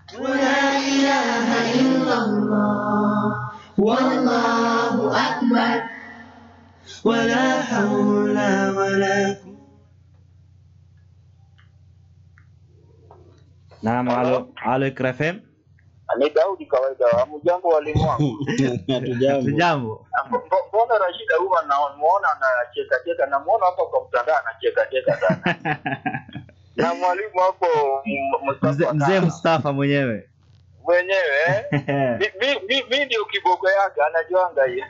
ولا إله إلا الله والله أكبر ولا حول ولا قوة Naam, alo, alo Ikra FM. Ni Daudi kawaida. Hamjambo walimu wangu. Hatujambo. Jambo. Mbo- Mbona Rashida huwa namuona anacheka cheka, namuona hapa kwa mtandao anacheka cheka sana. Na mwalimu hapo M- Mzee Mustafa mzee Kaka, Mustafa mwenyewe. mwenyewe eh? Mi- mi- mi- mi ndio kiboko yake anajuanga hiyo.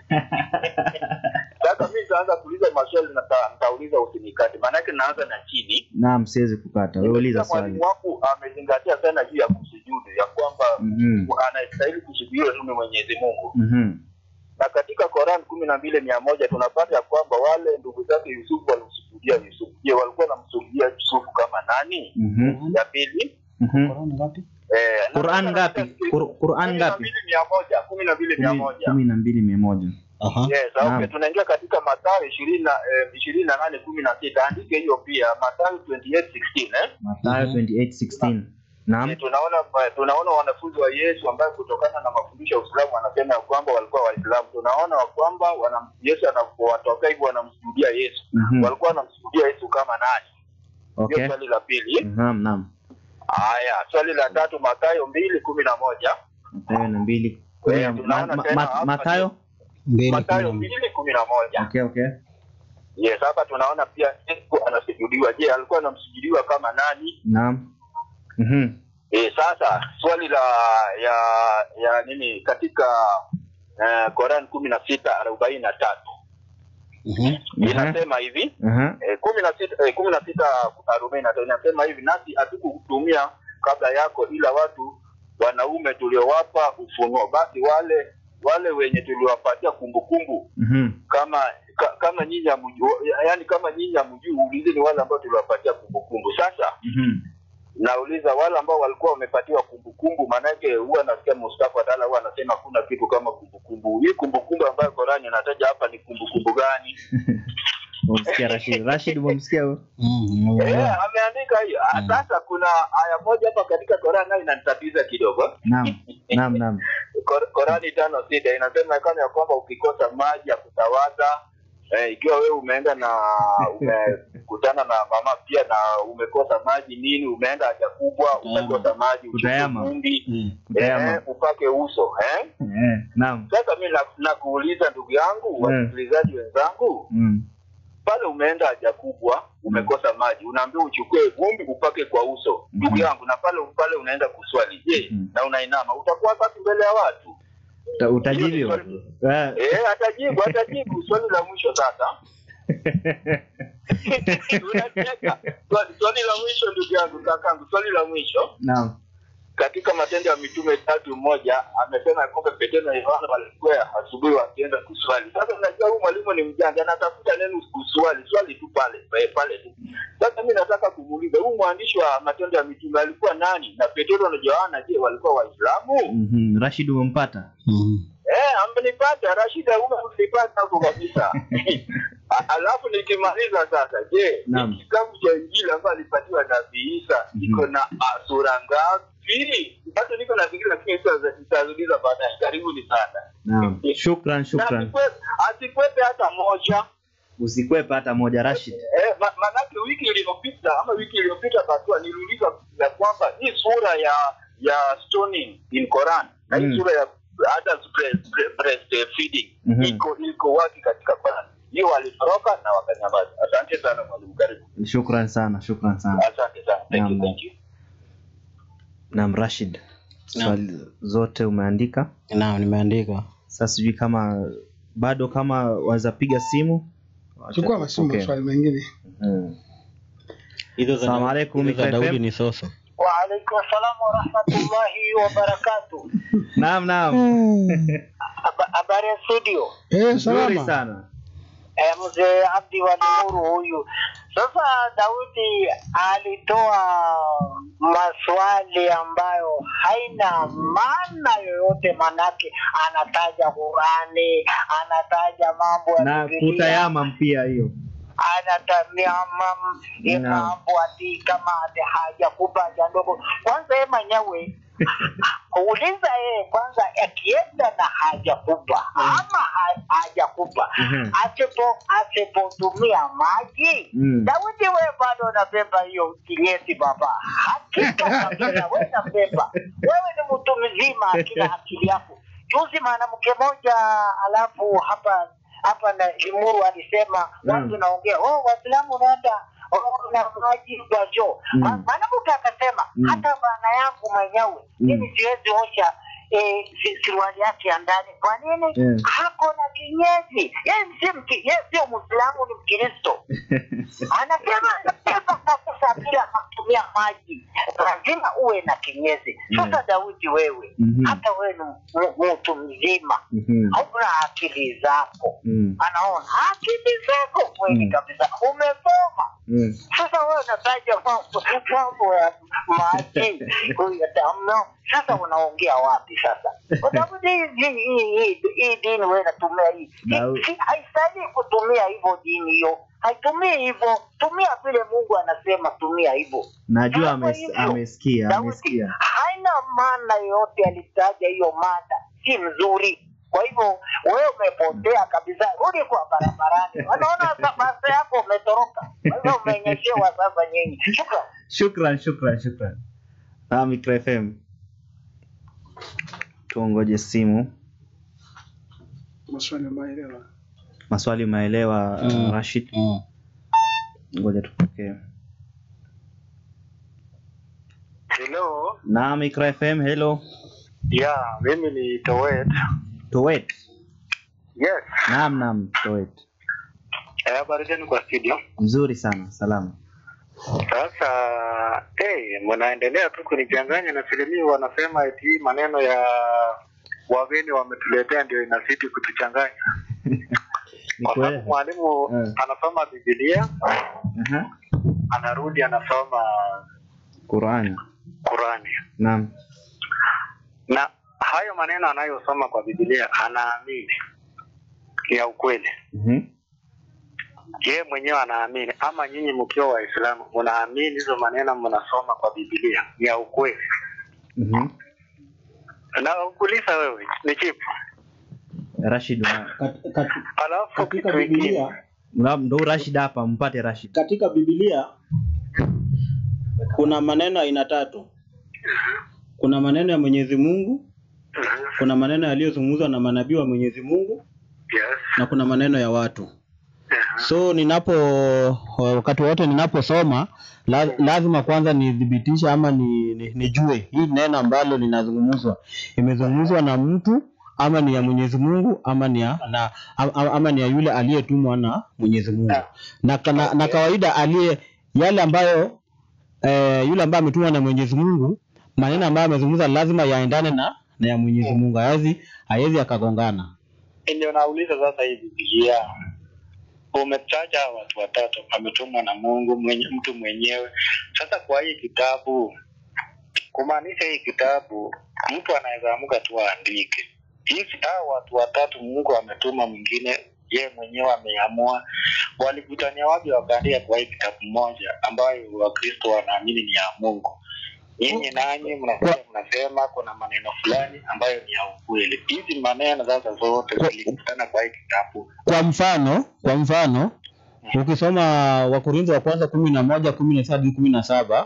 Sasa mi nitaanza kuuliza maswali na nita- nitauliza usinikate, maanake naanza na chini. Naam, siwezi kukata. Wewe uliza Nimesikia swali. Mwalimu wangu amezingatia sana juu ya kusujudu, ya kwamba Mhm. anastahili kusujudiwa tu ni Mwenyezi Mungu. Mhm. na katika Koran kumi na mbili mia moja tunapata ya kwamba wale ndugu zake Yusufu walimsujudia Yusufu. Je, walikuwa wanamsujudia Yusufu kama nani? Mhm. Ya pili Mhm. Korona ngapi? eh, na- Quran na- ngapi? Qur- Quran kumi na ngapi? mbili mia moja kumi na mbili mia Kumi- moja kumi na mbili mia moja. Aha. Yes, okay. Naam. Tunaingia katika Mathayo ishirini na eh, ishirini na nane kumi na sita andike hiyo pia Mathayo 28:16 eh? Mathayo 28:16. Naam. Eh, tunaona tunaona wanafunzi wa Yesu ambayo kutokana na mafundisho ya Uislamu wanasema ya kwamba walikuwa Waislamu. Tunaona wa kwamba wana Yesu anapowatokea hivyo wanamsujudia Yesu. Mhm. Walikuwa wanamsujudia Yesu kama nani? Hiyo Okay. swali la pili. Naam, naam. Haya, swali la tatu Mathayo mbili kumi na moja. Mathayo na mbili. Kumi na- Eh, tunaona Ma- ma- tena ma- hapa Mathayo? Mbili Mathayo kumi na mbili kumi na moja. Okay, okay. Yes, hapa tunaona pia Yesu anasujudiwa. Je, alikuwa anamsujudiwa kama nani? Naam. Mhm. Eh, sasa swali la ya ya nini katika uh, Quran kumi na sita arobaini na tatu Mhm. inasema hivi Aha. eh, kumi na sita eh, kumi na sita arobaini na tatu inasema hivi nasi hatukukutumia kabla yako ila watu wanaume tuliowapa ufunuo basi wale wale wenye tuliwapatia kumbukumbu Mhm. kama ka, kama nyinyi hamjui yani kama nyinyi hamjui ulizeni wale ambao tuliwapatia kumbukumbu sasa Mhm. nauliza wale ambao walikuwa wamepatiwa kumbukumbu maanake huwa nasikia Mustafa Dala huwa anasema kuna kitu kama kumbukumbu hii kumbukumbu ambayo Qurani inataja hapa ni kumbukumbu gani Umemsikia Rashid. Rashid umemsikia huyo? Mhm. Eh, ameandika hiyo. Ah, Mm. Sasa kuna aya moja hapa katika Qur'an nayo inanitatiza kidogo. Naam. Naam, naam. Qur- Qur'ani tano sita inasema kama ya kwamba ukikosa maji ya kutawadha eh, ikiwa wewe umeenda na umekutana na mama pia na umekosa maji nini, umeenda haja kubwa, umekosa maji, uchukue Kutayama. vumbi Mhm. Kutayama. eh, upake uso eh. Eh, naam. Sasa mimi na- nakuuliza ndugu yangu, wasikilizaji wenzangu, Mm. pale umeenda haja kubwa umekosa maji unaambiwa uchukue vumbi upake kwa uso ndugu Mhm. yangu na pale pale unaenda kuswali je Mhm. na unainama utakuwa safi mbele ya watu Uta- Utajibiwa. Eh. eh atajibu atajibu swali la mwisho sasa unacheka swali, swali la mwisho ndugu yangu kakangu swali la mwisho Naam. katika matendo ya mitume tatu moja amesema ya kwamba petero na yohana walikuwa asubuhi wakienda kuswali sasa unajua huyu mwalimu ni mjanja anatafuta neno kuswali swali tu pale pale, pale tu sasa mi nataka kumuuliza huyu mwandishi wa matendo ya mitume alikuwa nani na petero na yohana je walikuwa waislamu Mhm. Rashid umempata? Mhm. eh amenipata rashida umenipata hapo kabisa A- alafu nikimaliza sasa je Naam. kitabu cha injili ambayo alipatiwa nabii isa Mhm. iko na ah, sura ngapi bado niko nafikiri lakini sasa nitauliza baadaye karibuni sana Naam. Shukran, Na shukran. asikwe- asikwepe hata moja Usikwepe hata moja Rashid. eh, ma, manake wiki iliyopita ama wiki iliyopita batua niliuliza ya kwamba hii sura ya ya stoning in Quran na hii Mm. sura ya adult breast, breast, breast feeding Mhm. iko iko wapi katika Quran hiyo walitoroka na wakanyamaza asante sana mwalimu karibu Shukran sana, shukran sana. asante sana thank you Naam. thank you Naam, Rashid. Swali zote umeandika. Naam, nimeandika. Sasa sijui kama bado kama waweza piga simu. chukua masimu Okay. maswali mengine Mm. Hizo za Salamu alaikum, hizo za Mika Daudi FM. ni soso. Waalaikum salam warahmatullahi wabarakatu. Naam, naam. Haba- Habari ya studio, eh, Nzuri salama sana. eh, mzee Abdi wa Nuru huyu. Sasa Daudi alitoa maswali ambayo haina maana yoyote, manake anataja Qurani, anataja mambo ya Na Biblia, kutayama pia hiyo. anatamia mam Naam. mambo ati kama ati haja kubwa haja ndogo. Kwanza yeye mwenyewe uliza yeye kwanza akienda na haja kubwa ama ha- haja kubwa Mhm. asipo asipotumia maji Mm. Daudi wewe bado unabeba hiyo kinyesi baba, hakika kabisa wewe unabeba. Wewe ni mtu mzima, akila akili yako. Juzi mwanamke moja alafu hapa hapa na Limuru alisema Mm. watu naongea oh, Waislamu unaenda oh, na maji kwa choo. Mm. Ma- Mwanamke akasema Mm. hata bana yangu mwenyewe Mm. mimi siwezi osha eh, si- suruali yake ya ndani. Kwa nini? Yeah. Hako na kinyesi. Yeye si mki, yeye sio Muislamu, ni Mkristo anasema anasema sasa bila kutumia maji lazima uwe na kinyezi sasa Yeah. daudi wewe Mhm. hata wewe ni m- mtu mzima Mhm. hauna akili zako Mm. anaona akili zako kweli Mm. kabisa umesoma Mm. sasa wewe unataja mambo mambo ya maji ya damu sasa unaongea wapi sasa kwa sababu hii hii hii hii hii dini wewe unatumia hii Dau- Hii- hii haistahili kutumia hivyo dini hiyo haitumii hivyo tumia vile mungu anasema tumia hivyo Najua Sasa ames, hivyo, amesikia Daudi amesikia. haina maana yoyote alitaja hiyo mada si mzuri kwa hivyo wewe umepotea kabisa rudi kwa barabarani wanaona sa- basi yako umetoroka kwa hivyo umenyeshewa sasa nyinyi shukran Shukran, shukran, shukran. Ah, Micro FM. Tuongoje simu. maswali maelewa Maswali umeelewa Mm. uh, Rashid? Mm. Ngoja tupokee. Hello. Na Micro FM, hello. Ya, mimi ni Towet. Towet. Yes. Naam, naam, Towet. Eh, habari zenu kwa studio. Mzuri sana, salama. Sasa hey, mnaendelea tu kunichanganya na filimii, wanasema eti hii maneno ya wageni wametuletea ndio inazidi kutuchanganya, Ni kwa kweli. sababu mwalimu Mm. anasoma Biblia, Aha. anarudi anasoma Qurani. Qurani, Naam. na hayo maneno anayosoma kwa Biblia anaamini ya ukweli. Mhm. Je, mwenyewe anaamini ama nyinyi mkiwa Waislamu mnaamini hizo maneno mnasoma kwa Biblia ni ya ukweli? Mhm. Na ukuuliza wewe ni chipu, Rashid. una- Kat, kat, alafu katika kitu kingine Biblia una- Ndo Rashid hapa, mpate Rashid. katika Biblia kuna maneno aina tatu. Kuna maneno ya Mwenyezi Mungu, kuna maneno yaliyozungumzwa na manabii wa Mwenyezi Mungu yes. na kuna maneno ya watu. So ninapo wakati wote ninaposoma la, lazima kwanza nithibitishe ama ni, ni, nijue hii neno ambalo linazungumzwa imezungumzwa na mtu ama ni ya Mwenyezi Mungu ama ni ya, na, ama, ama ni ya yule aliyetumwa na Mwenyezi Mungu na, na, na kawaida aliye yale ambayo eh, yule ambaye ametumwa na Mwenyezi Mungu maneno ambayo amezungumza lazima yaendane na, na ya Mwenyezi Mungu hawezi hawezi akagongana. Ndio nauliza sasa, hii Biblia umetaja hawa watu watatu ametumwa na Mungu mwenye, mtu mwenyewe. Sasa kwa hii kitabu, kumaanisha hii kitabu mtu anaweza amuka tu aandike hizi, hawa watu watatu Mungu ametuma mwingine, ye mwenyewe ameamua. Walikutania wapi wakaandika kwa hii kitabu moja ambayo Wakristo wanaamini ni ya Mungu? Nyinyi nanyi mnakuja mnasema kuna maneno fulani ambayo ni ya ukweli. Hizi maneno sasa zote Kwa- zilikutana kwa hii kitabu. Kwa mfano, kwa mfano ukisoma Wakorintho wa kwanza kumi na moja kumi na sita hadi kumi na saba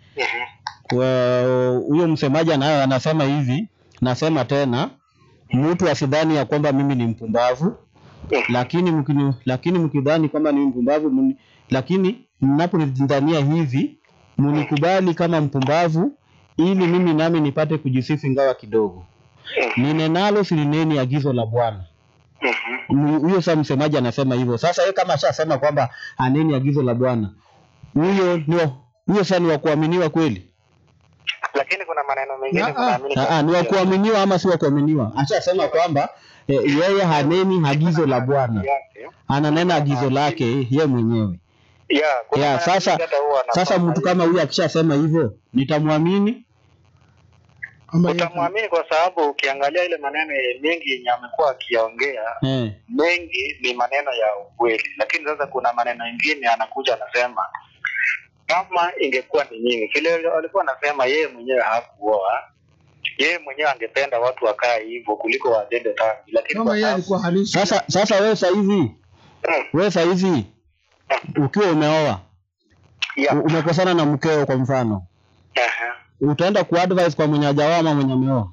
kwa- huyo msemaji anayo anasema hivi, nasema tena, mtu asidhani ya kwamba mimi ni mpumbavu, lakini mkini, lakini mkidhani kwamba ni mpumbavu mni, lakini mnaponidhania hivi mnikubali kama mpumbavu, ili mimi nami nipate kujisifu ingawa kidogo. Ninenalo silineni agizo la Bwana. Mu- Huyo sasa msemaji anasema hivyo. Sasa yeye kama ashasema kwamba aneni agizo la Bwana, huyo ndio huyo sasa ni wa kuaminiwa kweli? Lakini kuna maneno mengine Ah, mnaamini ah, ah, ni wa kuaminiwa ama si wa kuaminiwa? Ashasema kwamba eh, yeye haneni agizo la Bwana, yake. ananena agizo lake yeye mwenyewe. Ya, kuna Ya, maneno sasa mengine hata huwa anasoma sasa mtu hivi. kama huyu akishasema hivyo nitamwamini? ama yeye- utamwamini kwa sababu ukiangalia ile maneno mengi yenye amekuwa akiyaongea Eh, mengi ni maneno ya ukweli, lakini sasa kuna maneno mengine anakuja anasema kama ingekuwa ni nyinyi vile alikuwa anasema yeye mwenyewe hakuoa yeye mwenyewe angependa watu wakae hivyo kuliko watende dhambi, lakini kama kwa yeye sababu alikuwa halisi Sasa sasa wewe saizi wewe saizi ukiwa umeoa ya u- umekosana na mkeo kwa mfano, Aha. utaenda kuadvise kwa mwenye hajaoa ama mwenye ameoa?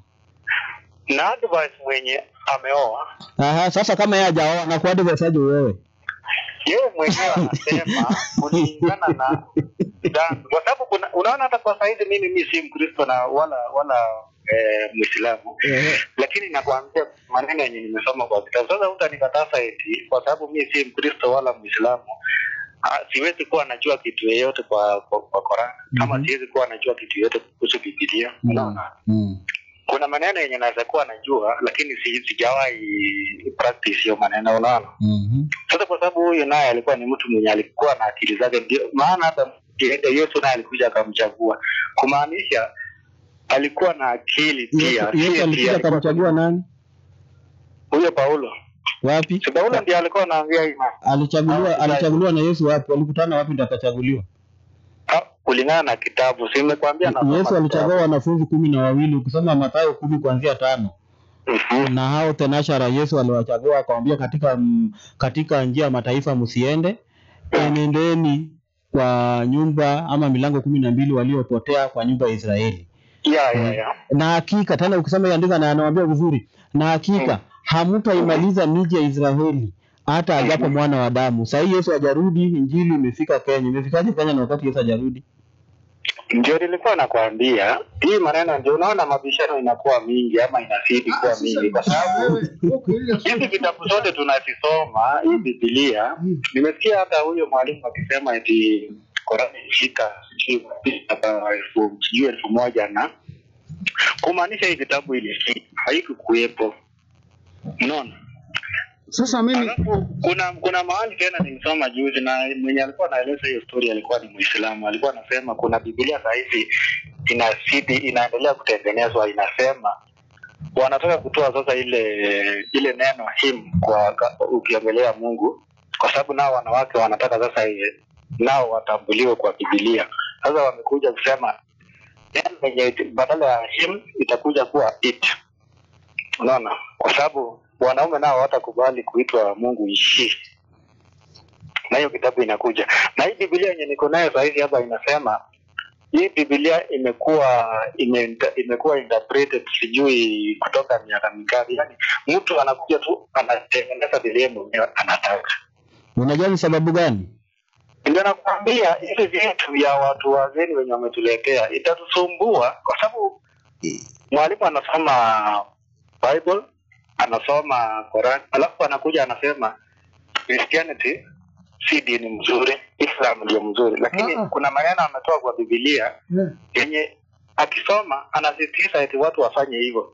na advice mwenye ameoa Aha, sasa kama yeye hajaoa na kuadvise aje wewe? yeye mwenyewe anasema kulingana na dhambi, kwa sababu kuna unaona, hata kwa saizi mimi mi si Mkristo na wala wala eh, Mwislamu, lakini nakwambia maneno yenye nimesoma kwa kitabu. Sasa utanikataza eti kwa sababu mi si Mkristo wala Mwislamu ah, siwezi kuwa najua kitu yeyote kwa kwa, kwa Qur'an kama Mhm. siwezi kuwa najua kitu yeyote kuhusu Biblia. Unaona, Mm. kuna maneno yenye naweza kuwa najua, lakini si, sijawahi practice hiyo maneno, unaona. Mhm. Sasa kwa sababu huyu naye alikuwa ni mtu mwenye alikuwa na akili zake, ndio maana hata kienda Yesu naye alikuja akamchagua, kumaanisha alikuwa na akili pia. Yesu si Yesu eti alikuja alikuwa- akamchagua nani? huyo Paulo, Wapi? si Paulo ndiye alikuwa anaambia hii mambo. Alichaguliwa Ah, alichaguliwa na Yesu wapi? Walikutana wapi ndio akachaguliwa? Ah, kulingana na kitabu, si nimekwambia nasoma Yesu alichagua kitabu. wanafunzi kumi na wawili ukisoma Mathayo kumi kuanzia tano Mhm. na hao tenashara Yesu aliwachagua akawambia, katika mm, katika njia ya mataifa msiende, enendeni kwa nyumba ama milango kumi na mbili waliopotea kwa nyumba ya Israeli. ya ya ya Na hakika tena ukisoma iandika na anawaambia vizuri, na hakika hamtaimaliza miji ya Israeli hata ajapo mwana wa damu. Sasa hii Yesu hajarudi, injili imefika Kenya. Imefikaje Kenya na wakati Yesu hajarudi? ndio nilikuwa nakwambia hii maneno, ndio unaona mabishano inakuwa mingi ama inazidi Ah, kuwa sasa mingi, kwa sababu wewe, okay, ile hizi swali- vitabu zote tunazisoma hii Biblia. Mm. Nimesikia hata huyo mwalimu akisema eti Korani ilifika sijui wapi, hata elfu sijui elfu moja na kumaanisha hii vitabu ilifika haikukuwepo, unaona. sasa mimi Alafu kuna kuna mahali tena nilisoma juzi, na mwenye alikuwa anaeleza hiyo story alikuwa ni Muislamu. Alikuwa anasema kuna Biblia saa hizi inazidi inaendelea kutengenezwa, inasema wanataka kutoa sasa ile ile neno him kwa ka- ukiongelea Mungu, kwa sababu nao wanawake wanataka sasa eh, nao watambuliwe kwa Biblia. Sasa wamekuja kusema neno lenye badala ya him itakuja kuwa it, unaona, kwa sababu wanaume nao hawatakubali kuitwa Mungu ishi na hiyo kitabu inakuja na hii Biblia yenye niko nayo saa hizi hapa inasema hii Biblia imekuwa ime, imekuwa interpreted sijui kutoka miaka mingapi. Yani mtu anakuja tu anatengeneza vile mwenyewe anataka. Unajua ni sababu gani? Ndio nakwambia hivi vitu vya watu wageni wenye wametuletea itatusumbua, kwa sababu mwalimu anasoma Bible, anasoma Quran, alafu anakuja anasema Christianity si dini mzuri, Islam ndio mzuri, lakini Ah, ah. kuna maneno ametoa kwa Biblia yeah. yenye akisoma anasisitiza eti watu wafanye hivyo,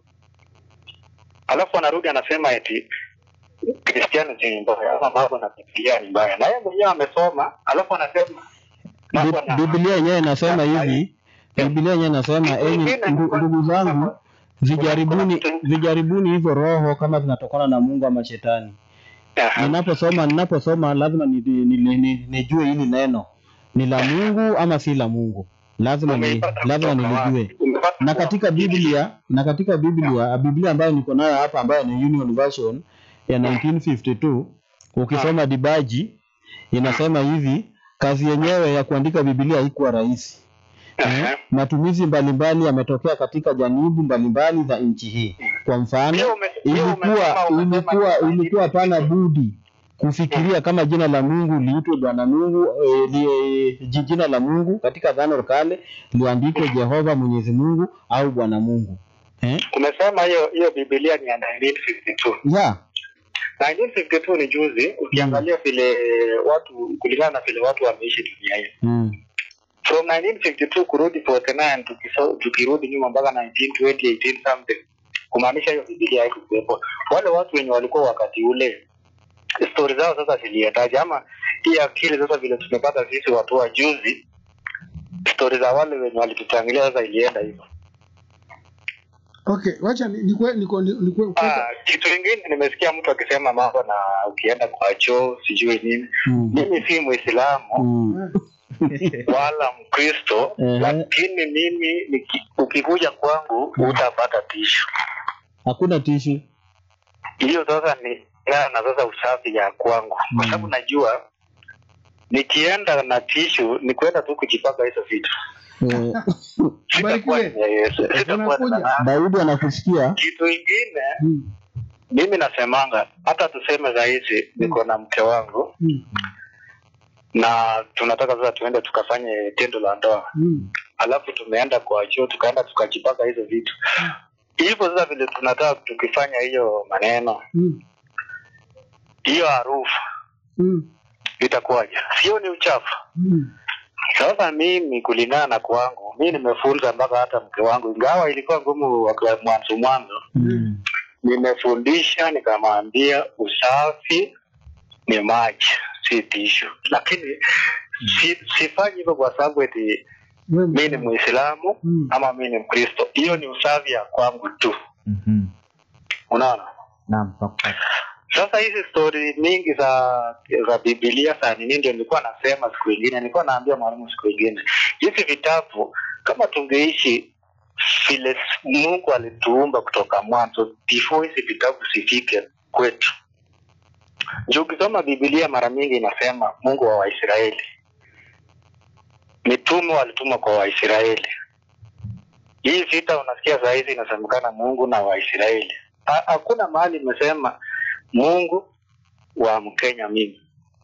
alafu anarudi anasema eti Christianity ni mbaya ama mambo na Biblia ni mbaya, na yeye mwenyewe amesoma, alafu anasema mambo Bi- na- Biblia yenyewe inasema hivi, Biblia yenyewe inasema enyi ndu- ndugu zangu, vijaribuni vijaribuni hivyo roho kama zinatokana na Mungu ama shetani. Aha. Ninaposoma ninaposoma lazima ni- ni- ni- ni- nijue hili neno ni la Mungu ama si la Mungu, lazima ni, Umeipata lazima kutoka nilijue. wapi? Umepata Na kutoka katika Biblia na katika Biblia Biblia ambayo niko nayo hapa ambayo ni Union Version ya 1952 ukisoma dibaji inasema hivi, kazi yenyewe ya kuandika Biblia haikuwa rahisi. Aha. Eh, matumizi mbalimbali yametokea katika janibu mbalimbali za nchi hii. Kwa mfano, Hiyo ume- hiyo ilikuwa umesema- umesema ilikuwa ni- ilikuwa pana budi kufikiria kama jina la Mungu liitwe Bwana Mungu eh, li, ji- jina la Mungu katika Agano Kale liandikwe Jehova Mwenyezi Mungu au Bwana Mungu eh? Umesema hiyo hiyo Biblia ni ya 1952. yeah. 1952 ni juzi, ukiangalia vile watu kulingana na vile watu wameishi dunia hii mm. from 1952 kurudi 49 tukiso, tukirudi nyuma mpaka 1920 18 something, kumaanisha hiyo Biblia haikuwepo. Wale watu wenye walikuwa wakati ule stori zao sasa ziliendaje, ama hii akili sasa vile tumepata sisi watu wa juzi, stori za wale wenye walitutangulia sasa ilienda hivyo. Okay, wacha ni- nikwe niko ni- nikwe Ah, kitu kingine nimesikia mtu akisema mambo na ukienda kwa choo sijui nini. Mm. Mimi si Muislamu Mm. wala Mkristo, Ehe. lakini mimi niki- ukikuja kwangu utapata tishu. Hakuna tishu. Hiyo sasa ni na sasa usafi ya kwangu, kwa sababu najua nikienda na tishu ni kwenda tu kujipaka hizo vitu, Eh, sitakuwa Barikiwe. ni ya Yesu, sitakuwa Unakuja. na Daudi anakusikia. kitu ingine. Mm. Mimi nasemanga hata tuseme sahizi niko na mke wangu Mm. na tunataka sasa tuende tukafanye tendo la ndoa Mm. alafu tumeenda kwa chuo tukaenda tukajipaka hizo vitu hivyo sasa vile tunataka tukifanya hiyo maneno Mm. hiyo harufu Mm. itakuwaje sio ni uchafu Mm. sasa mimi kulingana na kwangu mi nimefunza mpaka hata mke wangu ingawa ilikuwa ngumu wakati mwanzo mwanzo Mm. nimefundisha nikamwambia usafi ni maji si tishu lakini si, sifanyi hivyo kwa sababu eti Wewe mi ni msema. muislamu Mm. ama mi ni mkristo hiyo ni usafi ya kwangu tu Mhm. unaona Naam, nakupata. sasa hizi stori mingi za za bibilia saa nini ndio nilikuwa nasema siku ingine nilikuwa naambia mwalimu siku ingine hizi vitabu kama tungeishi vile mungu alituumba kutoka mwanzo before hizi vitabu zifike kwetu juu ukisoma bibilia mara nyingi inasema mungu wa waisraeli mitume walitumwa kwa waisraeli hii vita unasikia saa hizi inasemekana mungu na waisraeli Ha- hakuna mahali imesema mungu wa mkenya mimi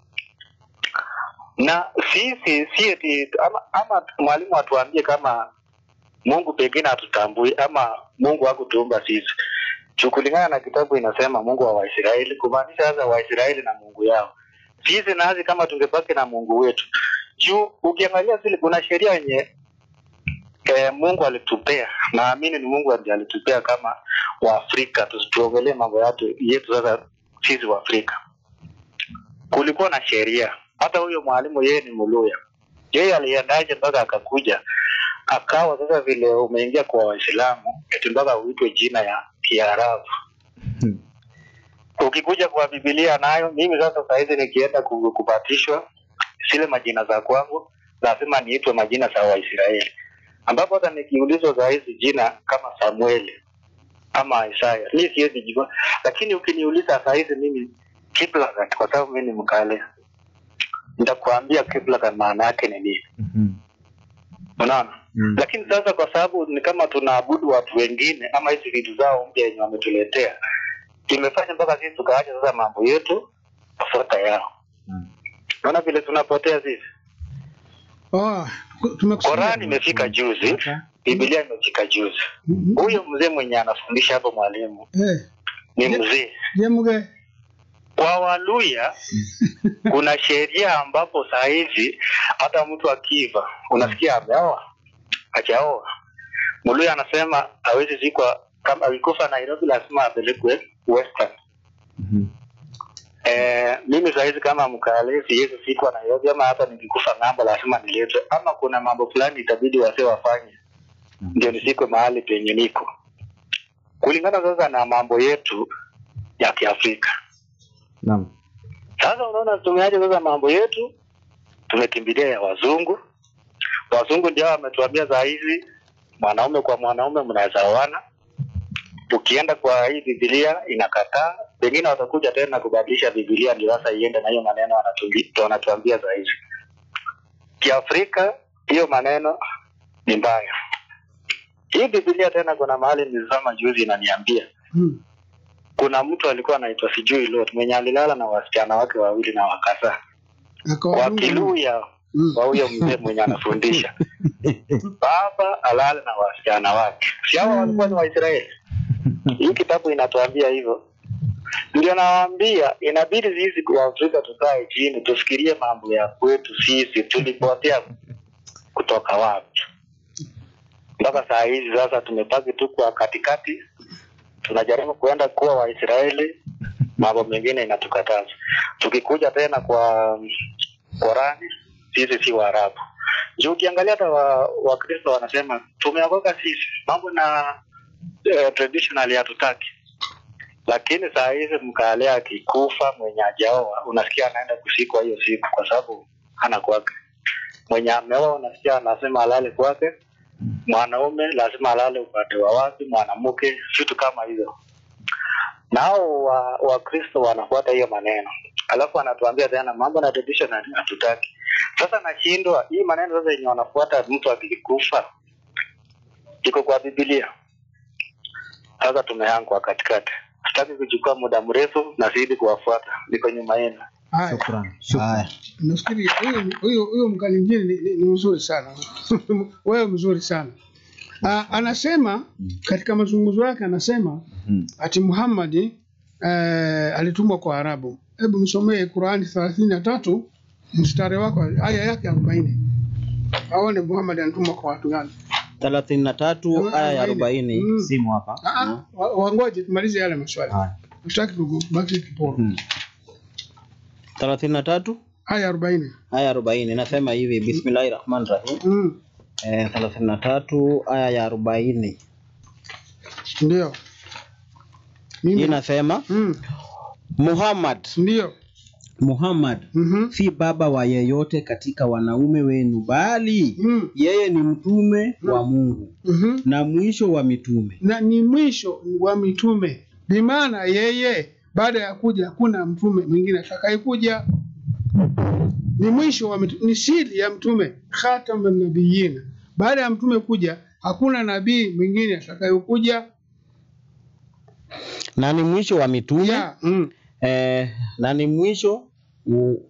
na sisi si eti ama, ama mwalimu atuambie kama mungu pengine hatutambui ama mungu hakutuumba sisi juu kulingana na kitabu inasema mungu wa waisraeli kumaanisha sasa waisraeli na mungu yao sisi nazi kama tungebaki na mungu wetu juu ukiangalia zile kuna sheria yenye eh, mungu alitupea naamini ni mungu ndiye alitupea kama waafrika Tusi- tuongelee mambo yetu yetu sasa sisi waafrika kulikuwa na sheria hata huyo mwalimu yeye ni muluya yeye aliendaje mpaka akakuja akawa sasa vile umeingia kwa waislamu eti mpaka uitwe jina ya kiarabu ukikuja kwa bibilia nayo mimi sasa sahizi nikienda ku- kubatishwa zile majina za kwangu lazima niitwe majina za waisraeli ambapo hata nikiulizwa sahizi jina kama samueli ama isaya mi siwezi jua lakini ukiniuliza sahizi mimi kiplagat kwa sababu mi ni mkale nitakuambia kiplagat maana yake ni nini Mhm. unaona Mm. lakini sasa kwa sababu ni kama tunaabudu watu wengine ama hizi vitu zao mpya yenye wametuletea imefanya mpaka sisi tukaacha sasa mambo yetu kufuata yao Mm. naona vile tunapotea sisi Ah, tumekusikia. korani imefika juzi bibilia imefika juzi Mhm. huyo mzee mwenye anafundisha hapo mwalimu Eh, ni mzee je, mge? kwa waluya kuna sheria ambapo saa hizi hata mtu akiva unasikia ameoa ajaoa mluya anasema hawezi zikwa kama alikufa nairobi lazima apelekwe western Mhm. Eh, mimi sahizi kama mkale siwezi fikwa Nairobi ama hata nikikufa ng'ambo lazima niletwe, ama kuna mambo fulani itabidi wase wafanye ndio nisikwe mahali penye niko, kulingana sasa na mambo yetu ya Kiafrika. Naam. Sasa unaona tumeacha sasa mambo yetu, tumekimbilia ya wazungu. Wazungu ndio wametuambia saa hizi mwanaume kwa mwanaume mnaweza oana. Ukienda kwa hii Biblia inakataa, pengine watakuja tena kubadilisha Biblia ndio sasa iende na hiyo maneno wanatuambi- wanatuambia saa hizi. Kiafrika hiyo maneno ni mbaya. Hii Biblia tena kuna mahali nilisoma juzi inaniambia Hmm. kuna mtu alikuwa anaitwa sijui Lot mwenye alilala na wasichana wake wawili na wakazaa Akawadunga. wakiluya Hmm. kwa huyo mzee mwenye anafundisha baba alale na wasichana wake si hawa walikuwa ni waisraeli hii kitabu inatuambia hivyo ndio nawaambia inabidi sisi waafrika tukae chini tufikirie mambo ya kwetu sisi tulipotea kutoka wapi mpaka saa hizi sasa tumebaki tu kwa katikati tunajaribu kuenda kuwa waisraeli mambo mengine inatukataza tukikuja tena kwa Korani sisi si Waarabu. Juu ukiangalia hata wa- Wakristo wanasema tumeokoka sisi, mambo na eh, traditional hatutaki. Lakini saa hizi mkale akikufa mwenye ajaoa, unasikia anaenda kusikwa hiyo siku, kwa sababu hana kwake. mwenye ameoa nasikia anasema alale kwake mwanaume lazima alale upande wa wapi mwanamke vitu kama hizo nao wa wakristo wanafuata hiyo maneno alafu anatuambia tena mambo na traditional hatutaki sasa nashindwa hii maneno sasa yenye wanafuata mtu akikufa iko kwa bibilia sasa tumehangwa katikati sitaki kuchukua muda mrefu na zidi kuwafuata niko nyuma yenu Haya, Shukrani. Haya. nafikiri huyu huyu huyu mkalinjini ni, ni, ni mzuri sana wewe mzuri sana Ah, anasema katika mazungumzo yake anasema Mhm. ati Muhammad eh, alitumwa kwa Arabu. Hebu msomee Qurani thelathini na tatu mstari wako aya yake arobaini aone Muhammad anatumwa kwa watu gani. thelathini na tatu aya ya arobaini Mm. Simu hapa. Ah, ah, wa- Wangoje tumalize yale maswali, Haya. hatutaki kubaki kiporo. Hmm. thelathini na tatu Aya arobaini aya arobaini inasema hivi bismillahi rahmani rahim mm. eh, thelathini na tatu aya ya arobaini Ndio hii mimi inasema mm. Muhammad ndio Muhammad mhm si baba wa yeyote katika wanaume wenu bali mm. yeye ni mtume wa Mungu mhm na mwisho wa mitume na ni mwisho wa mitume, bimaana yeye baada ya kuja hakuna mtume mwingine atakayekuja. Ni mwisho wa mitume, ni siri ya mtume, khatamun nabiyyin. Baada ya mtume kuja hakuna nabii mwingine atakayekuja. na ni mwisho wa mitume Ya, mm. eh, na ni mwisho u-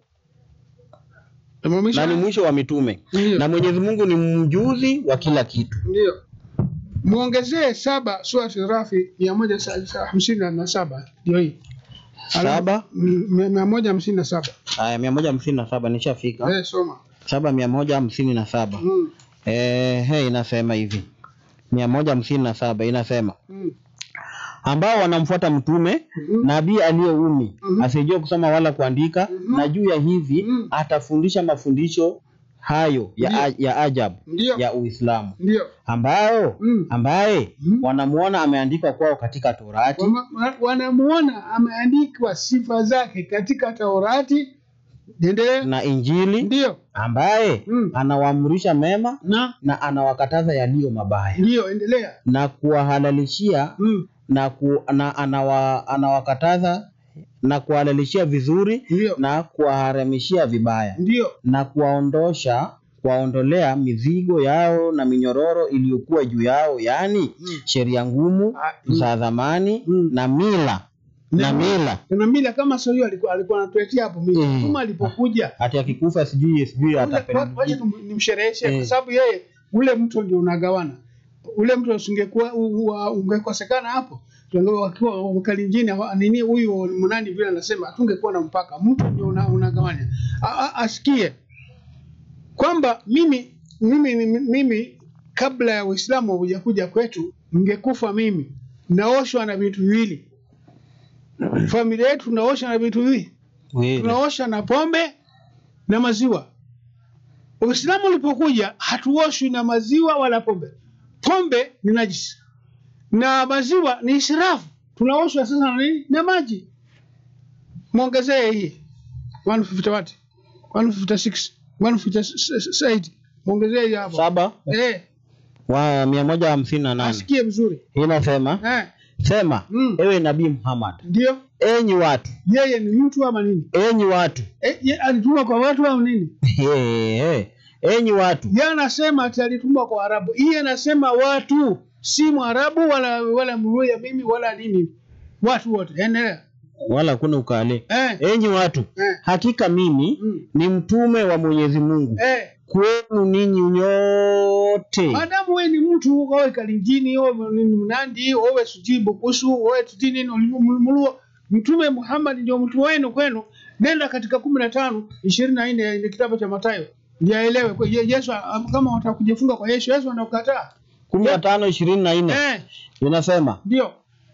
Tumamisha- na ni mwisho wa mitume Ndio. na Mwenyezi Mungu ni mjuzi wa kila kitu. Ndio. Muongezee saba surati Rafi mia moja sa- sa- hamsini na saba ndio hii Saba Mm, mia mia moja hamsini na saba aya mia moja hamsini na saba nishafika. Eh, soma Saba mia moja hamsini na saba mm. eh, he, inasema hivi mia moja hamsini na saba inasema Mm. ambao wanamfuata mtume Mhm. nabii aliyeumi Mhm. asiyejua kusoma wala kuandika Mhm. na juu ya hivi Mhm. atafundisha mafundisho hayo ya, Ndio. a- ya ajabu Ndio. ya Uislamu Ndio. ambao Mm. ambaye Mhm. wanamuona ameandikwa kwao katika Torati Wama- wa- wanamuona ameandikwa sifa zake katika Taurati. Endelea. na Injili Ndio. ambaye Mm. anawaamrisha mema Na na anawakataza yaliyo mabaya ndio, endelea. na kuwahalalishia Mm. na, ku, na anawa, anawakataza na kuwahalalishia vizuri Ndio. na kuwaharamishia vibaya Ndio. na kuwaondosha kuwaondolea mizigo yao na minyororo iliyokuwa juu yao yaani Mm. sheria ngumu Ah, mm. za zamani Mm. na mila na mila Kuna mila kama sio hiyo alikuwa alikuwa anatuletea hapo mila. Mm. Kama alipokuja hati akikufa sijui sijui Ule- atapeleka wacha tum- nimshereheshe Eh. kwa sababu yeye ule mto ndio unagawana. Ule mto usingekuwa u- u- ungekosekana hapo. Tungewa wakiwa mkalinjini hawa- nini huyu mnani vile anasema hatungekuwa na mpaka. Mto ndio una, unagawanya. A- a- Asikie kwamba mimi mimi mimi, mimi kabla ya Uislamu hujakuja kwetu ningekufa mimi naoshwa na vitu viwili. Familia yetu tunaosha na vitu viwili Kweli. tunaosha na pombe na maziwa. Uislamu ulipokuja hatuoshwi na maziwa wala pombe. Pombe ni najisi na maziwa ni israfu. Tunaoshwa sasa na nini? Na maji. Mwongezee hii 150 watt 156 158 mwongezee hii hapo. saba Eh, wa mia moja hamsini na nane asikie vizuri. inasema Eh, sema Mm. ewe nabii Muhammad ndio enyi watu yeye ni mtu ama nini? enyi watu Eh, ye, alituma kwa watu au nini? He, he. enyi watu Yeye anasema ati alitumwa kwa Arabu. Hii anasema watu, si Mwarabu wala wala Mluya mimi wala nini. Watu wote. Endelea. wala kuna ukale Eh, enyi watu eh, hakika mimi mm, ni mtume wa Mwenyezi Mungu eh. kwenu ninyi nyote Madamu wewe ni mtu owe Kalinjini, owe ni Mnandi, owe sijui Bukusu, owe sijui nini Mluo. Mtume Muhammad ndio mtu wenu kwenu. Nenda katika kumi na tano ishirini na nne ile kitabu cha Mathayo ndio aelewe kwa Ye- Yesu kama wataka kujifunga kwa Yesu, Yesu anakataa. kumi na tano ishirini na nne Eh, inasema ndio.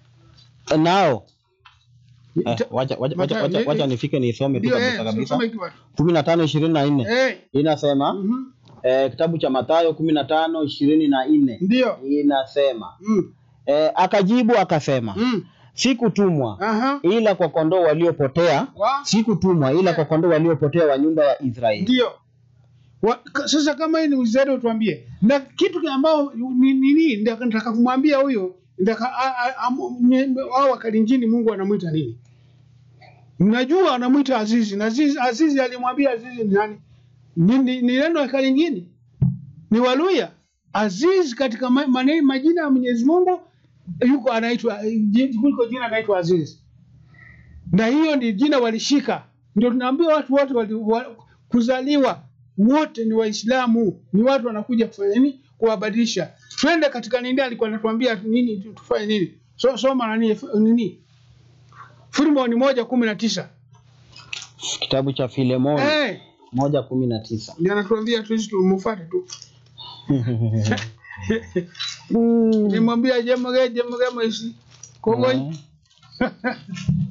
nao eh, Ita- wacha, wacha, wacha, Mathayo, wacha, eh, wacha eh. nifike nisome tu Ndio kabisa eh, kabisa soma hiki watu. kumi na tano ishirini na nne Eh, inasema mhm. eh, kitabu cha Mathayo kumi na tano ishirini na nne Ndio. inasema Mm. eh, akajibu akasema Mm. sikutumwa Aha. ila kwa kondoo waliopotea Wa? sikutumwa ila kwa kondoo waliopotea wa nyumba ya Israeli Ndio. Wa, ka- sasa kama hii ni uzalendo utuambie, na kitu ambao ni nini, ndio nataka kumwambia huyo ndaka hao wakalinjini Mungu anamwita nini? Mnajua anamwita Azizi na Azizi, Azizi alimwambia Azizi ni nani? Ni, ni, ni neno la Kalenjini, ni Waluya. Aziz katika ma, mane, majina ya Mwenyezi Mungu yuko anaitwa ji- kuliko jina anaitwa Aziz, na hiyo ni jina walishika. Ndio tunaambia watu wote wali, wa, kuzaliwa wote ni Waislamu, ni watu wanakuja kufanya nini? Kuwabadilisha. Twende katika nini, alikuwa anatuambia nini tu- tufanye nini? So, soma nani f- nini, Filemoni moja kumi na tisa Kitabu cha Filemoni eh, moja kumi na tisa. ndio anatuambia tu sisi tumufuate tu. Nimwambia jemage jemage maisi kongoi Eh.